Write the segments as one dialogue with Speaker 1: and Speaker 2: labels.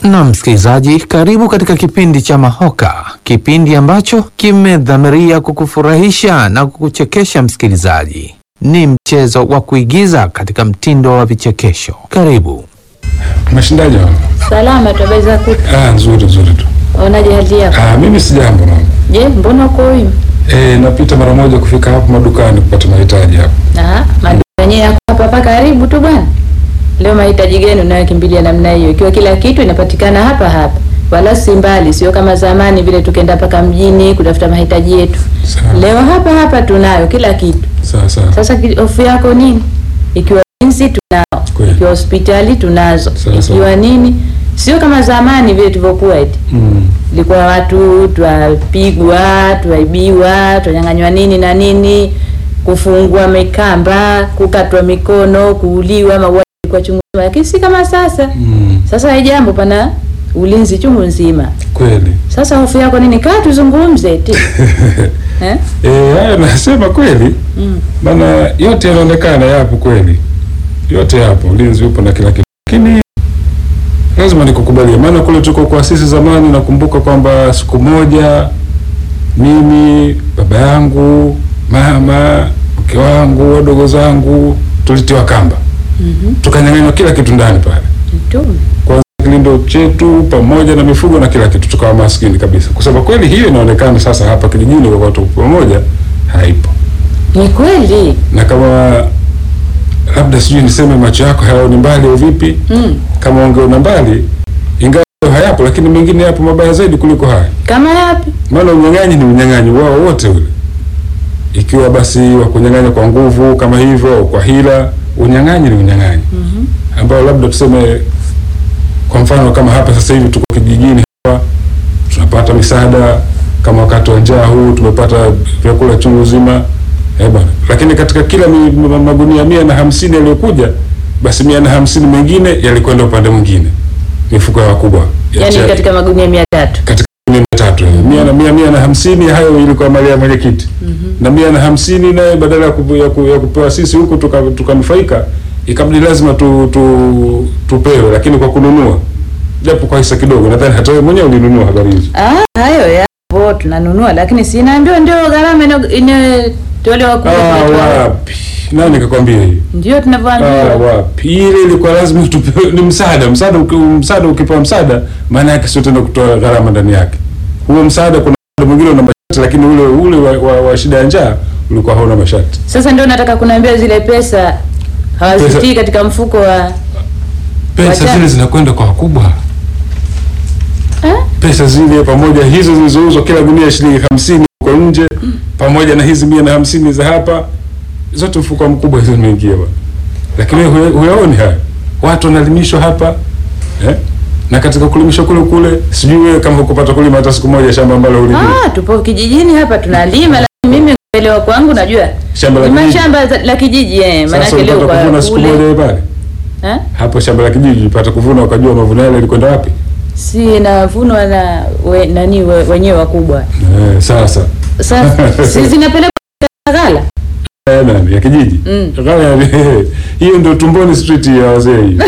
Speaker 1: Na msikilizaji, karibu katika kipindi cha Mahoka, kipindi ambacho kimedhamiria kukufurahisha na kukuchekesha. Msikilizaji, ni mchezo wa kuigiza katika mtindo wa vichekesho. Karibu.
Speaker 2: Umeshindaje mama?
Speaker 3: Salama tu, habari za kutu.
Speaker 2: Ah, nzuri nzuri tu.
Speaker 3: Unaje hali yako?
Speaker 2: Ah, mimi si jambo mama.
Speaker 3: Je, mbona uko huyu?
Speaker 2: Eh, napita mara moja kufika hapo madukani kupata mahitaji hapo.
Speaker 3: Ah, maduka yenyewe yako hapa hapa karibu tu bwana. Leo mahitaji gani unayokimbilia namna hiyo? Ikiwa kila kitu inapatikana hapa hapa. Wala si mbali, sio kama zamani vile tukenda mpaka mjini kutafuta mahitaji yetu.
Speaker 2: Sawa.
Speaker 3: Leo hapa hapa tunayo kila kitu.
Speaker 2: Sawa sawa.
Speaker 3: Sasa ki- hofu yako nini? Ikiwa jinsi tunao,
Speaker 2: Kweli.
Speaker 3: ikiwa hospitali tunazo,
Speaker 2: Sawa, sawa.
Speaker 3: ikiwa nini, sio kama zamani vile tulivyokuwa eti
Speaker 2: Mm.
Speaker 3: ilikuwa watu twapigwa, twaibiwa, twanyang'anywa nini na nini, kufungwa mikamba, kukatwa mikono, kuuliwa, mauaji kwa chungu nzima, lakini si kama sasa.
Speaker 2: Mm.
Speaker 3: Sasa hii jambo pana ulinzi chungu nzima.
Speaker 2: Kweli.
Speaker 3: Sasa hofu yako nini? Kaa tuzungumze eti eh?
Speaker 2: Eh, haya nasema kweli.
Speaker 3: Mm.
Speaker 2: Maana yote yanaonekana yapo kweli. Yote yapo, ulinzi upo na kila kitu. Lakini lazima nikukubalie, maana kule tuko kwa sisi zamani, nakumbuka kwamba siku moja mimi, baba yangu, mama, mke wangu, wadogo zangu tulitiwa kamba,
Speaker 3: Mhm.
Speaker 2: tukanyang'anywa kila kitu ndani pale,
Speaker 3: Mtume.
Speaker 2: kwanza kilindo chetu pamoja na mifugo na kila kitu, tukawa maskini kabisa. Kusema kweli, hiyo inaonekana sasa hapa kijijini kwa watu pamoja haipo
Speaker 3: Ni kweli.
Speaker 2: na kama labda sijui niseme macho yako hayaoni mbali au vipi,
Speaker 3: Mm.
Speaker 2: kama ungeona mbali, ingawa hayapo, lakini mengine yapo mabaya zaidi kuliko haya.
Speaker 3: Kama yapi?
Speaker 2: Maana unyang'anyi ni unyang'anyi wao wote ule, ikiwa basi wa kunyang'anya kwa nguvu kama hivyo au kwa hila, unyang'anyi ni unyang'anyi
Speaker 3: Mhm.
Speaker 2: ambao labda tuseme, kwa mfano kama hapa sasa hivi tuko kijijini hapa, tunapata misaada kama wakati wa njaa huu tumepata vyakula chungu zima eh bwana, lakini katika kila mi- ma- magunia mia na hamsini yaliyokuja, basi mia na hamsini mengine yalikwenda upande mwingine, mifuko ya wakubwa ya
Speaker 3: Yaani
Speaker 2: chai.
Speaker 3: katika magunia mia tatu.
Speaker 2: katika mia na tatu eh. mia na mia mia na hamsini hayo ilikuwa mali ya mwenyekiti na mia na hamsini naye badala ya, kupu, ya, ku, ya kupewa sisi huku tuka- tukanufaika ikabidi lazima tu, tu, tupewe lakini kwa kununua japo kwa hisa kidogo nadhani hata wewe mwenyewe ulinunua habari hizo
Speaker 3: Ah, hayo yapo tunanunua, lakini sinaambiwa ndio gharama ino- inatolewa
Speaker 2: ah,
Speaker 3: kubwa.
Speaker 2: wapi nani kakwambia hiyo
Speaker 3: Ndio
Speaker 2: ah,
Speaker 3: tunavyoambiwa.
Speaker 2: wapi ile ilikuwa lazima tupewe ni msaada msaada uki- msaada ukipewa msaada maana yake sio tena kutoa gharama ndani yake huo msaada kuna msaada mwingine una masharti lakini ule ule wa, wa, wa shida ya njaa ulikuwa hauna masharti
Speaker 3: Sasa ndio nataka kunaambia zile pesa hawazitii
Speaker 2: Pesa-
Speaker 3: katika mfuko wa
Speaker 2: pesa
Speaker 3: Wacha-
Speaker 2: zile zinakwenda kwa wakubwa
Speaker 3: eh?
Speaker 2: pesa zile pamoja hizo zilizouzwa kila gunia shilingi hamsini huko nje pamoja na hizi mia na hamsini za hapa zote mfuko mkubwa hizo zimeingia bwana lakini wewe huya- huyaoni haya watu wanalimishwa hapa eh? na katika kulimishwa kule kule sijui wewe kama ukupata kulima hata siku moja shamba ambalo ulilima
Speaker 3: Ah, tupo kijijini hapa tunalima, lakini mimi kuelewa kwangu najua
Speaker 2: shamba la
Speaker 3: ni
Speaker 2: kijiji
Speaker 3: mashamba za- la kijiji eh,
Speaker 2: sasa
Speaker 3: maanake leo
Speaker 2: ulipata
Speaker 3: kwa
Speaker 2: kuvuna siku moja
Speaker 3: kule
Speaker 2: wewe pale
Speaker 3: eh?
Speaker 2: hapo shamba la kijiji ulipata kuvuna ukajua mavuno yale yalikwenda wapi
Speaker 3: si navunwa na we, nani we, wenyewe wakubwa.
Speaker 2: eh, sasa
Speaker 3: Sasa si zinapelekwa katika ghala
Speaker 2: Eh, nani ya kijiji
Speaker 3: Mm.
Speaker 2: Kama ya- hiyo ndio tumboni street ya wazee hiyo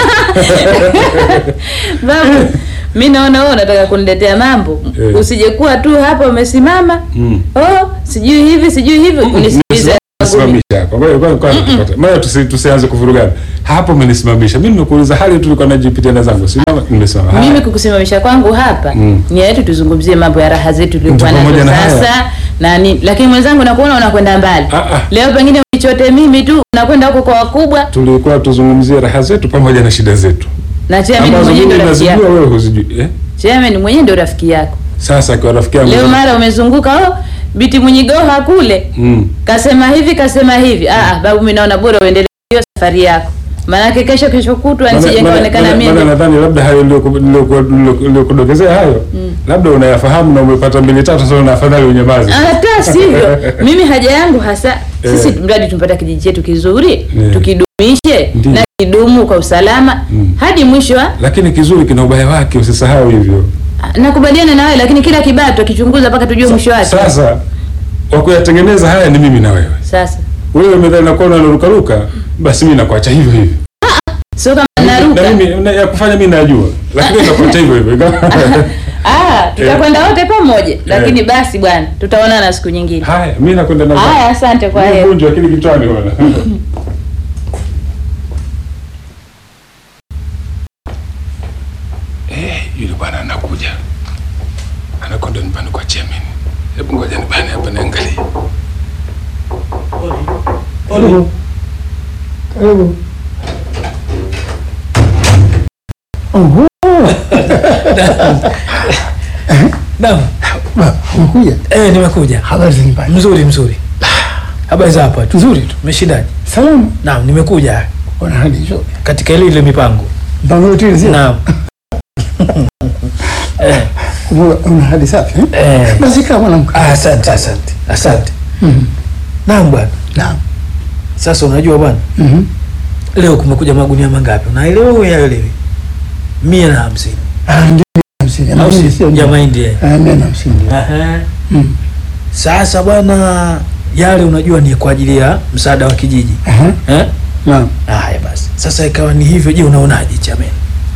Speaker 3: babu. Mi naona wewe unataka kuniletea mambo,
Speaker 2: Eh.
Speaker 3: usijekuwa tu hapa umesimama
Speaker 2: Mm.
Speaker 3: oh, sijui hivi sijui hivi, unisikilize
Speaker 2: Simamisha hapa. Ngoja kwanza kwanza tupate. Maana tusi, tusianze kuvurugana. Hapo umenisimamisha. Mimi nimekuuliza hali tu nilikuwa najipitia na zangu. Simama nimesimama. Haya.
Speaker 3: mimi kukusimamisha kwangu hapa
Speaker 2: Mm.
Speaker 3: ni yetu tuzungumzie mambo ya raha zetu tulikuwa
Speaker 2: Ndio,
Speaker 3: nazo
Speaker 2: pamoja na haya.
Speaker 3: sasa na nini, lakini mwenzangu nakuona unakwenda mbali
Speaker 2: Ah, ah.
Speaker 3: leo, pengine unichote mimi tu, unakwenda huko kwa wakubwa
Speaker 2: Tulikuwa tuzungumzie raha zetu pamoja na shida zetu.
Speaker 3: na chairman
Speaker 2: Ambazo
Speaker 3: mwenyewe
Speaker 2: mimi
Speaker 3: ndio rafiki
Speaker 2: nazijua
Speaker 3: yako,
Speaker 2: wewe huzijui. Eh?
Speaker 3: chairman mwenyewe ndio rafiki yako.
Speaker 2: Sasa kwa rafiki yangu.
Speaker 3: Leo mara umezunguka oh, biti Munyigoha kule
Speaker 2: Mm.
Speaker 3: kasema hivi kasema hivi. Ah, ah, babu, mimi naona bora uendelee hiyo safari yako, maanake kesho kesho kutwa
Speaker 2: Maana-
Speaker 3: nisije
Speaker 2: maana-
Speaker 3: kaonekana
Speaker 2: maana-
Speaker 3: mimi
Speaker 2: maana nadhani labda hayo niliyoku- niliyoku- niliyoku- niliyokudokezea hayo labda unayafahamu na umepata mbili tatu sasa una afadhali unyamaze.
Speaker 3: hata sivyo. Mimi haja yangu hasa sisi
Speaker 2: Eh.
Speaker 3: mradi tumpata kijiji chetu kizuri
Speaker 2: Eh.
Speaker 3: tukidumishe
Speaker 2: Ndiyo.
Speaker 3: na kidumu kwa usalama
Speaker 2: Mm.
Speaker 3: hadi mwisho. wa-
Speaker 2: Lakini kizuri kina ubaya wake usisahau hivyo.
Speaker 3: Nakubaliana na wewe, lakini kila kibaya tukichunguza mpaka tujue mwisho wake.
Speaker 2: Sasa wa kuyatengeneza haya ni mimi na wewe.
Speaker 3: Sasa
Speaker 2: Wewe umedhani nakuwa unarukaruka, basi mimi nakuacha hivyo hivyo.
Speaker 3: sio kama
Speaker 2: na
Speaker 3: naruka.
Speaker 2: mimi na- ya kufanya mimi najua, lakini nitakuacha hivyo hivyo.
Speaker 3: Ah, tutakwenda wote pamoja, lakini basi bwana, tutaonana siku nyingine.
Speaker 2: Haya, mimi nakwenda na
Speaker 3: Haya, asante kwa
Speaker 2: Mimi
Speaker 3: heri.
Speaker 2: mgonjwa akili kichwani bwana. Eh, yule bwana anakuja. Anakwenda nyumbani kwa chairman. Hebu ngoja nibane hapa niangalie.
Speaker 4: Karibu. Karibu. Oho.
Speaker 5: Naam.
Speaker 4: Ba, umekuja?
Speaker 5: Eh, nimekuja.
Speaker 4: Habari za nyumbani?
Speaker 5: Mzuri mzuri. Habari za hapa tu.
Speaker 4: Nzuri tu.
Speaker 5: Umeshindaje?
Speaker 4: Salama.
Speaker 5: Naam, nimekuja
Speaker 4: Wana hali nzuri.
Speaker 5: katika ile ile mipango.
Speaker 4: Mpango yote ile sio?
Speaker 5: Naam. eh,
Speaker 4: Una- Una hali safi eh?
Speaker 5: eh.
Speaker 4: Basi kama mwanamke.
Speaker 5: Ah, asante asante. Asante.
Speaker 4: Mhm.
Speaker 5: Naam bwana.
Speaker 4: Naam.
Speaker 5: Sasa unajua bwana,
Speaker 4: Mhm.
Speaker 5: leo kumekuja magunia mangapi? Unaelewa au yaelewi? Mia na hamsini.
Speaker 4: Ah, ndio hamsini.
Speaker 5: Au
Speaker 4: Hamsini
Speaker 5: si?
Speaker 4: sio
Speaker 5: Ya
Speaker 4: ndio?
Speaker 5: mahindi. eh.
Speaker 4: Ah, mia na hamsini.
Speaker 5: Aha.
Speaker 4: Mhm.
Speaker 5: Sasa bwana, yale unajua ni kwa ajili ya msaada wa kijiji.
Speaker 4: Aha.
Speaker 5: Eh?
Speaker 4: Naam.
Speaker 5: Haya basi. Sasa ikawa ni hivyo, je, unaonaje chameni?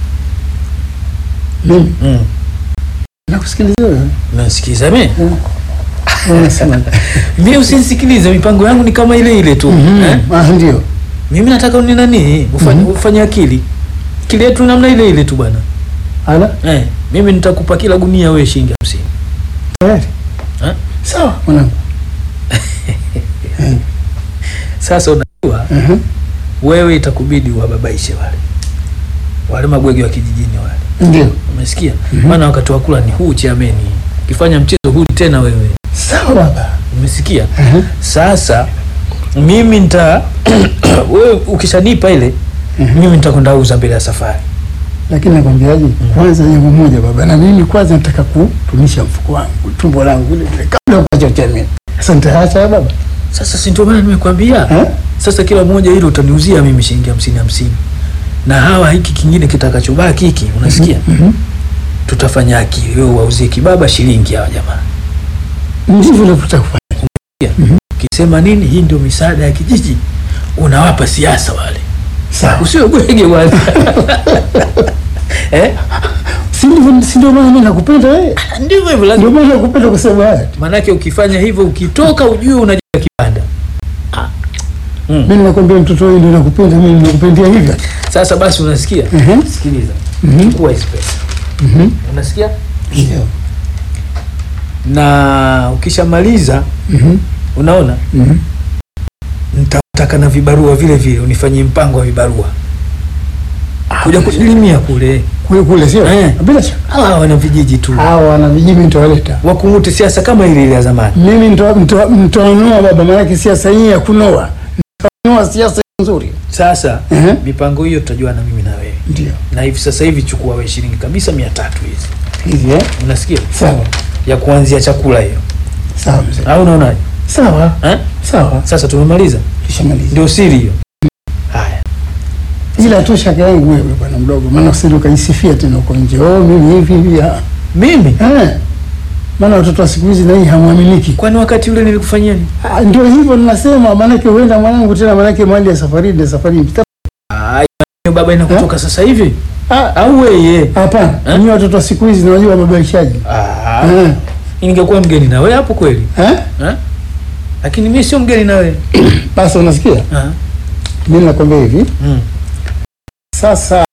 Speaker 4: Mimi
Speaker 5: Mm.
Speaker 4: nakusikiliza wewe.
Speaker 5: Unasikiza mimi?
Speaker 4: Unasema.
Speaker 5: Mimi usinisikilize, mipango yangu ni kama ile ile tu.
Speaker 4: Mhm.
Speaker 5: Eh?
Speaker 4: Ah, ndio.
Speaker 5: Mimi nataka uni nani? Ufanye
Speaker 4: Mhm.
Speaker 5: ufanye akili. Akili yetu namna ile ile tu bwana.
Speaker 4: Ala.
Speaker 5: Eh, mimi nitakupa kila gunia wewe shilingi 50.
Speaker 4: Tayari.
Speaker 5: Eh?
Speaker 4: Sawa mwanangu.
Speaker 5: Sasa unajua
Speaker 4: Mhm.
Speaker 5: wewe itakubidi uwababaishe wale. Wale mabwege wa kijijini wale.
Speaker 4: Ndio.
Speaker 5: Umesikia? Maana wakati wa kula ni huu chiameni. Ukifanya mchezo huu tena wewe.
Speaker 4: Sawa baba.
Speaker 5: Umesikia?
Speaker 4: Aha.
Speaker 5: Sasa mimi nita wewe ukishanipa ile mimi nitakwenda uza mbele ya safari.
Speaker 4: lakini nakwambiaje, kwanza jambo moja baba, na mimi kwanza nataka kutumisha mfuko wangu tumbo langu vile vile kabla ukacha chameni. Sasa nitaacha baba
Speaker 5: Sasa si ndio maana nimekwambia.
Speaker 4: eh?
Speaker 5: Sasa kila mmoja hilo utaniuzia mimi shilingi hamsini hamsini, na hawa hiki kingine kitakachobaki hiki, unasikia?
Speaker 4: Mhm.
Speaker 5: Tutafanya akili, wewe wauzie kibaba shilingi hawa jamaa.
Speaker 4: Ndivyo navyotaka kufanya.
Speaker 5: Kisema nini, hii ndio misaada ya kijiji, unawapa siasa wale,
Speaker 4: Sawa,
Speaker 5: usiwe bwege wale eh?
Speaker 4: si ndivyo? Si ndio maana mimi nakupenda wewe,
Speaker 5: Ndivyo hivyo
Speaker 4: ndio
Speaker 5: lazima,
Speaker 4: maana nakupenda kusema haya.
Speaker 5: manake ukifanya hivyo, ukitoka ujue unajenga kibanda. Mm.
Speaker 4: Mimi nakwambia mtoto wewe ndio nakupenda mimi, nakupendia hivyo.
Speaker 5: Sasa basi, unasikia?
Speaker 4: Mhm.
Speaker 5: Sikiliza,
Speaker 4: Mhm.
Speaker 5: chukua hizi pesa,
Speaker 4: Mhm.
Speaker 5: unasikia?
Speaker 4: Ndio.
Speaker 5: Na ukishamaliza,
Speaker 4: Mhm.
Speaker 5: unaona
Speaker 4: Mhm.
Speaker 5: nitataka na vibarua vile vile, unifanyie mpango wa vibarua kuja kujilimia kule.
Speaker 4: Kule kule sio?
Speaker 5: Eh.
Speaker 4: Bila shaka.
Speaker 5: Hawa wana vijiji tu
Speaker 4: Hawa wana vijiji nitawaleta.
Speaker 5: wakungute siasa kama ile ile ya zamani.
Speaker 4: Mimi nito- nito- nitawanoa baba, maanake siasa hii ya kunoa. Nitanoa siasa nzuri.
Speaker 5: Sasa
Speaker 4: Ehe.
Speaker 5: mipango hiyo tutajua na mimi na wewe,
Speaker 4: Ndio.
Speaker 5: na hivi sasa hivi chukua wewe shilingi kabisa mia tatu hizi,
Speaker 4: Hivi eh?
Speaker 5: unasikia,
Speaker 4: Sawa.
Speaker 5: ya kuanzia chakula hiyo,
Speaker 4: Sawa mzee.
Speaker 5: au unaonaje?
Speaker 4: Sawa.
Speaker 5: Eh?
Speaker 4: Sawa.
Speaker 5: Sasa tumemaliza,
Speaker 4: Tushamaliza.
Speaker 5: ndio siri hiyo. Haya,
Speaker 4: ila tu shaka yangu wewe bwana mdogo, maana usije ukaisifia tena uko nje. Oh, mimi hivi hivi. ah.
Speaker 5: mimi
Speaker 4: Eh. Maana watoto wa siku hizi na hii hamwaminiki.
Speaker 5: kwani wakati ule nilikufanyia nini?
Speaker 4: Ah, Ndio hivyo ninasema, maanake huenda mwanangu tena, maanake mali ya safari ndio safari. Mta-
Speaker 5: Ah, hiyo baba inakutoka sasa hivi
Speaker 4: Ah,
Speaker 5: au wewe?
Speaker 4: Hapana,
Speaker 5: Eh?
Speaker 4: nyinyi watoto wa siku hizi nawajua wababaishaji.
Speaker 5: Ah,
Speaker 4: Eh.
Speaker 5: ningekuwa mgeni na wewe hapo kweli
Speaker 4: Eh?
Speaker 5: eh? Lakini mimi sio mgeni na wewe
Speaker 4: Basi unasikia?
Speaker 5: Ah,
Speaker 4: Mimi nakwambia hivi,
Speaker 5: mm.
Speaker 4: sasa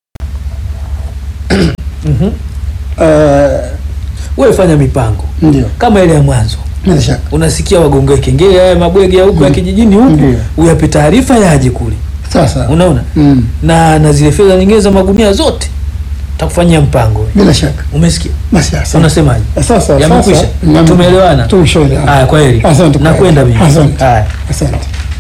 Speaker 5: Mhm.
Speaker 4: eh,
Speaker 5: Wewe fanya mipango
Speaker 4: ndio
Speaker 5: kama ile ya mwanzo,
Speaker 4: bila shaka.
Speaker 5: unasikia wagonge kengele haya mabwege ya huku ya kijijini huku,
Speaker 4: Ndio.
Speaker 5: uyape taarifa yaje kule,
Speaker 4: Sasa
Speaker 5: unaona
Speaker 4: mm,
Speaker 5: na na zile fedha nyingine za magunia zote takufanyia mpango,
Speaker 4: bila shaka.
Speaker 5: umesikia?
Speaker 4: Basi asante.
Speaker 5: Unasemaje?
Speaker 4: Sasa
Speaker 5: Yamekwisha?
Speaker 4: sasa
Speaker 5: Tumeelewana?
Speaker 4: Tumeshaelewana.
Speaker 5: Haya, kwa heri,
Speaker 4: Asante kwa
Speaker 5: nakwenda
Speaker 4: heri.
Speaker 5: mimi.
Speaker 4: Asante.
Speaker 5: Haya.
Speaker 4: Asante.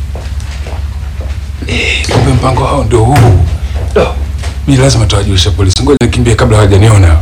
Speaker 2: Kumbe mpango hao ndio huu. Do. Mimi lazima tuwajulishe polisi. Ngoja nikimbie kabla hawajaniona.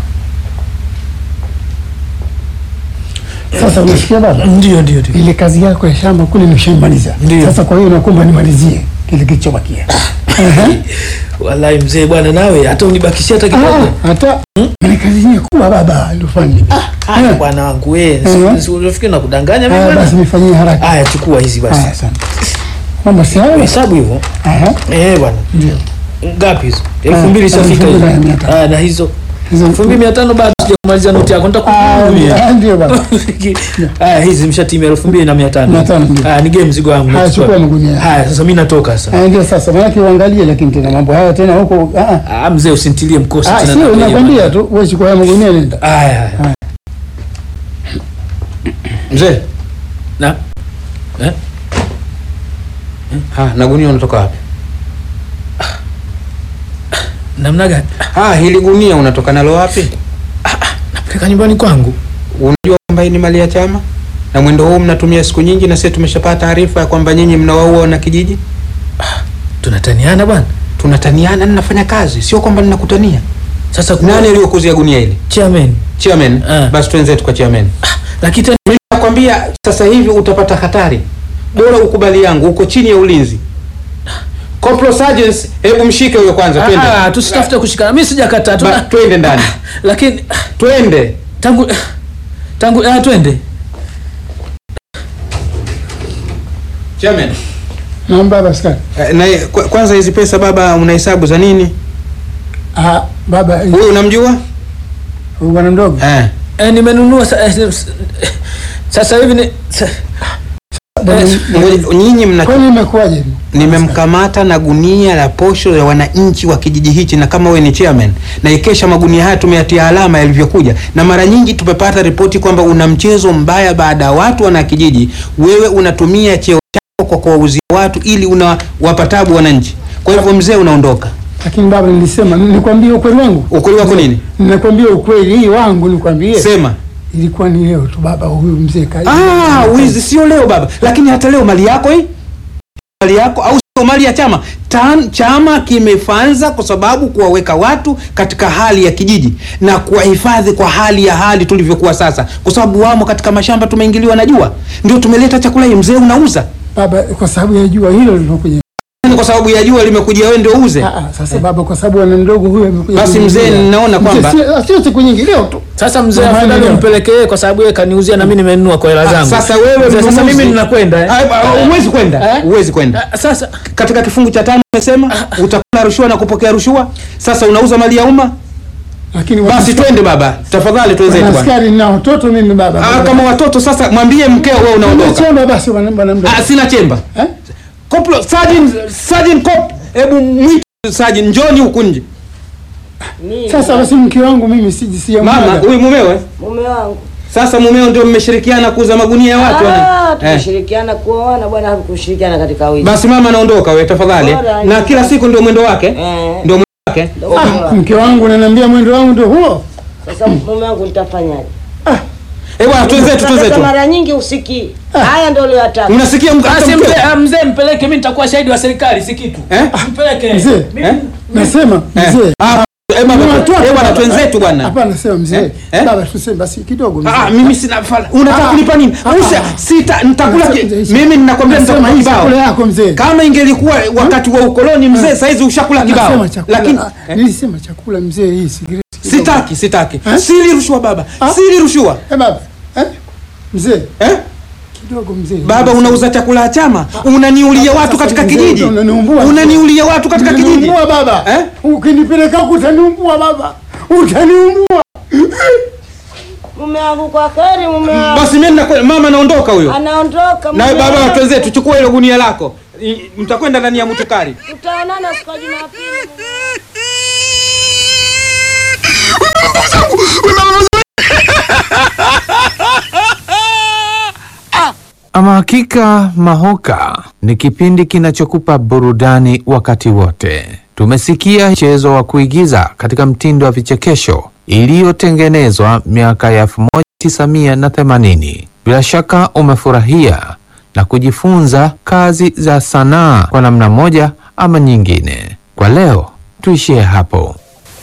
Speaker 4: Sasa unasikia baba?
Speaker 5: Ndio, ndio, ndio.
Speaker 4: Ile kazi yako ya shamba kule nimeshaimaliza.
Speaker 5: Ndio.
Speaker 4: Sasa kwa hiyo nakuomba nimalizie kile kilichobakia. Ehe.
Speaker 5: Wallahi mzee bwana, nawe hata unibakishia hata kidogo.
Speaker 4: Ah, hata ni kazi yenyewe kubwa baba, ndio fanye.
Speaker 5: Haya bwana wangu wewe,
Speaker 4: Mhm.
Speaker 5: si unafikiri nakudanganya mimi
Speaker 4: Ah, basi
Speaker 5: bwana?
Speaker 4: nifanyie haraka.
Speaker 5: Haya, chukua hizi
Speaker 4: Ah,
Speaker 5: basi.
Speaker 4: asante. Mama si hayo?
Speaker 5: Hesabu hivyo.
Speaker 4: Aha.
Speaker 5: Eh bwana.
Speaker 4: Ndio.
Speaker 5: ngapi hizo elfu mbili
Speaker 4: Ah,
Speaker 5: ishafika
Speaker 4: elfu mbili
Speaker 5: hizo
Speaker 4: na mia tano.
Speaker 5: Ah, na hizo
Speaker 4: Hizo-
Speaker 5: elfu mbili mia tano bado sijakumaliza noti yako
Speaker 4: Ah,
Speaker 5: nitakuhudumia
Speaker 4: ah, ndio baba.
Speaker 5: haya hizi mshatimia elfu mbili na mia tano
Speaker 4: Mia tano, ndio.
Speaker 5: haya nigee mzigo wangu
Speaker 4: Haya,
Speaker 5: nachukua.
Speaker 4: chukua magunia.
Speaker 5: haya sasa mi natoka sasa
Speaker 4: Ah, ndio sasa maanake uangalie, lakini tena mambo haya tena huko ah, ah.
Speaker 5: Ah, mzee usintilie mkosi
Speaker 4: Ah,
Speaker 5: tena
Speaker 4: sio
Speaker 5: na-
Speaker 4: nakwambia tu wewe chukua haya magunia nenda.
Speaker 5: haya haya
Speaker 6: Mzee,
Speaker 5: na eh?
Speaker 6: ha, na gunia unatoka wapi?
Speaker 5: namna gani
Speaker 6: Ah, hili gunia unatoka nalo wapi?
Speaker 5: napeleka nyumbani kwangu
Speaker 6: Unajua kwamba hii ni mali ya chama na mwendo huu mnatumia siku nyingi, na sisi tumeshapata taarifa ya kwamba nyinyi mnawaua wana kijiji.
Speaker 5: tunataniana bwana
Speaker 6: Tunataniana, ninafanya kazi, sio kwamba ninakutania.
Speaker 5: sasa
Speaker 6: Nani aliyokuzia gunia hili?
Speaker 5: chairman
Speaker 6: Chairman.
Speaker 5: Ah.
Speaker 6: Basi twenzetu kwa chairman.
Speaker 5: lakini tena
Speaker 6: Mimi nakwambia sasa hivi utapata hatari, bora ukubali yangu, uko chini ya ulinzi. Corporal Sergeant, hebu mshike huyo kwanza, twende.
Speaker 5: Ah, tusitafute kushikana mimi sijakataa
Speaker 6: Ba-
Speaker 5: tuna
Speaker 6: twende ndani,
Speaker 5: lakini
Speaker 6: twende.
Speaker 5: tangu tangu ah, twende
Speaker 6: Chairman.
Speaker 4: Naam baba askari.
Speaker 6: Eh, Na kwa- kwanza hizi pesa baba, unahesabu za nini?
Speaker 4: Ah, baba
Speaker 6: Huyu unamjua?
Speaker 4: huyu bwana mdogo.
Speaker 6: Eh.
Speaker 5: eh, nimenunua sa, eh, s- eh, sasa hivi ni sa,
Speaker 4: Bwana-
Speaker 5: eh,
Speaker 6: Ngoja, Nyinyi mna
Speaker 4: Kwani imekuwaje?
Speaker 6: nimemkamata na gunia la posho ya wananchi wa kijiji hichi, na kama wewe ni chairman, na ikesha magunia haya tumeyatia alama yalivyokuja, na mara nyingi tumepata ripoti kwamba una mchezo mbaya baada ya watu wana kijiji, wewe unatumia cheo chako kwa kuwauzia watu ili unawapa tabu wananchi. Kwa hivyo mzee, unaondoka.
Speaker 4: Lakini baba nilisema nikwambie ukweli wangu.
Speaker 6: Ukweli wako nini?
Speaker 4: Ninakwambia ukweli hii wangu nikwambie.
Speaker 6: Sema.
Speaker 4: Ilikuwa ni leo tu baba huyu mzee kaja.
Speaker 6: Ah, wizi sio leo baba, lakini hata leo mali yako hii mali yako au sio mali ya chama Tan, chama kimefanza kwa sababu kuwaweka watu katika hali ya kijiji na kuwahifadhi kwa hali ya hali tulivyokuwa sasa, kwa sababu wamo katika mashamba, tumeingiliwa na jua, ndio tumeleta chakula hii. Mzee unauza
Speaker 4: Baba kwa sababu ya jua hilo lilokuja.
Speaker 6: Yaani kwa sababu ya jua limekujia wewe ndio uuze.
Speaker 4: Ah, ah, sasa baba kwa sababu ana mdogo huyu amekuja.
Speaker 6: Basi
Speaker 4: kuniuzia.
Speaker 6: mzee, ninaona
Speaker 4: Mzee,
Speaker 6: kwamba-
Speaker 4: sio- sio siku nyingi leo tu.
Speaker 5: sasa mzee
Speaker 4: Jamani,
Speaker 5: afadhali
Speaker 4: leo.
Speaker 5: umpelekee yeye kwa sababu yeye kaniuzia na mimi nimenunua kwa hela
Speaker 6: Ah,
Speaker 5: zangu
Speaker 6: Sasa wewe
Speaker 5: Mzee, sasa
Speaker 6: mnunuzi-
Speaker 5: mimi ninakwenda eh?
Speaker 6: Ah, ah, Huwezi kwenda,
Speaker 5: Eh?
Speaker 6: huwezi kwenda.
Speaker 5: Ah, sasa
Speaker 6: Katika kifungu cha tano umesema utakula rushwa na kupokea rushwa. Sasa unauza mali ya umma.
Speaker 4: Lakini
Speaker 6: Basi twende baba, tafadhali twenzetu
Speaker 4: Bwana
Speaker 6: bwana.
Speaker 4: askari na watoto mimi baba.
Speaker 6: Ah, kama watoto sasa, mwambie mkeo wewe unaondoka.
Speaker 4: Chemba basi bwana bwana mdogo.
Speaker 6: Ah, sina chemba.
Speaker 4: Eh?
Speaker 6: Koplo, Sergeant, Sergeant Cop, hebu mwite Sergeant, njoni huku nje.
Speaker 4: Sasa basi mke wangu mimi siji si
Speaker 6: Mama, huyu mumewe?
Speaker 7: mume wangu
Speaker 6: Sasa mumeo ndio mmeshirikiana kuuza magunia ya watu
Speaker 7: Ah,
Speaker 6: wana. Eh.
Speaker 7: tumeshirikiana kuoana bwana, hakushirikiana katika wizi.
Speaker 6: Basi mama naondoka wewe tafadhali.
Speaker 7: Bora,
Speaker 6: Na
Speaker 7: ni-
Speaker 6: kila siku ndio mwendo wake.
Speaker 7: Eh.
Speaker 6: Ndio mwendo wake.
Speaker 7: Ndio mume
Speaker 4: Ah,
Speaker 7: wangu.
Speaker 4: mke wangu ananiambia mwendo wangu ndio huo.
Speaker 7: Sasa mume wangu nitafanyaje?
Speaker 6: Eh bwana, twenzetu
Speaker 7: Sasa
Speaker 6: twenzetu.
Speaker 7: mara nyingi usikii haya, ndio uliyotaka.
Speaker 6: Unasikia mka- hata
Speaker 5: basi
Speaker 6: mkeo?
Speaker 5: mzee ah, mzee mpeleke mimi nitakuwa shahidi wa serikali si kitu
Speaker 6: Eh?
Speaker 5: mpeleke
Speaker 4: Mzee,
Speaker 5: Mimi-
Speaker 6: Eh?
Speaker 4: Nasema
Speaker 6: Eh.
Speaker 4: mzee.
Speaker 6: Ah, eh baba,
Speaker 4: Ni watoto,
Speaker 6: eh bwana
Speaker 4: baba.
Speaker 6: twenzetu bwana.
Speaker 4: Hapana, sema mzee.
Speaker 6: Eh? Eh?
Speaker 4: Baba tuseme basi kidogo mzee.
Speaker 6: Ah, mimi sina fala. Unataka
Speaker 4: Ah,
Speaker 6: kunipa nini?
Speaker 4: ah,
Speaker 6: Usa
Speaker 4: ah.
Speaker 6: sita nitakula ki-
Speaker 4: Nasema-
Speaker 6: mimi ninakwambia
Speaker 4: Nasema
Speaker 6: nitakula
Speaker 4: hii
Speaker 6: kibao.
Speaker 4: chakula yako mzee.
Speaker 6: Kama ingelikuwa wakati wa ukoloni mzee, saizi ushakula kibao.
Speaker 4: Nasema chakula.
Speaker 6: Lakini
Speaker 4: ah, nilisema chakula mzee hii sigareti. kidogo.
Speaker 6: sitaki, sitaki.
Speaker 4: Eh?
Speaker 6: Sili rushwa baba.
Speaker 4: Ah?
Speaker 6: Sili rushwa.
Speaker 4: Eh baba. Eh? Mzee,
Speaker 6: Eh?
Speaker 4: kidogo mzee.
Speaker 6: Baba unauza chakula ya chama, unaniulia watu
Speaker 4: Sasa
Speaker 6: katika
Speaker 4: mzee,
Speaker 6: kijiji.
Speaker 4: unaniumbua.
Speaker 6: Unaniulia watu katika kijiji.
Speaker 4: Utaniumbua baba.
Speaker 6: Eh?
Speaker 4: Ukinipeleka huko utaniumbua baba. Utaniumbua.
Speaker 7: Mume wangu kwa kheri, mume wangu
Speaker 6: Basi mimi ninakwenda, mama naondoka huyo.
Speaker 7: anaondoka.
Speaker 6: Na
Speaker 7: mume
Speaker 6: baba
Speaker 7: wangu.
Speaker 6: watuweze tuchukue hilo gunia lako. I- Mtakwenda ndani ya mutukari.
Speaker 7: Tutaonana siku ya Jumapili.
Speaker 1: Ama hakika Mahoka ni kipindi kinachokupa burudani wakati wote. Tumesikia mchezo wa kuigiza katika mtindo wa vichekesho iliyotengenezwa miaka ya 1980. Bila shaka umefurahia na kujifunza kazi za sanaa kwa namna moja ama nyingine. Kwa leo tuishie hapo.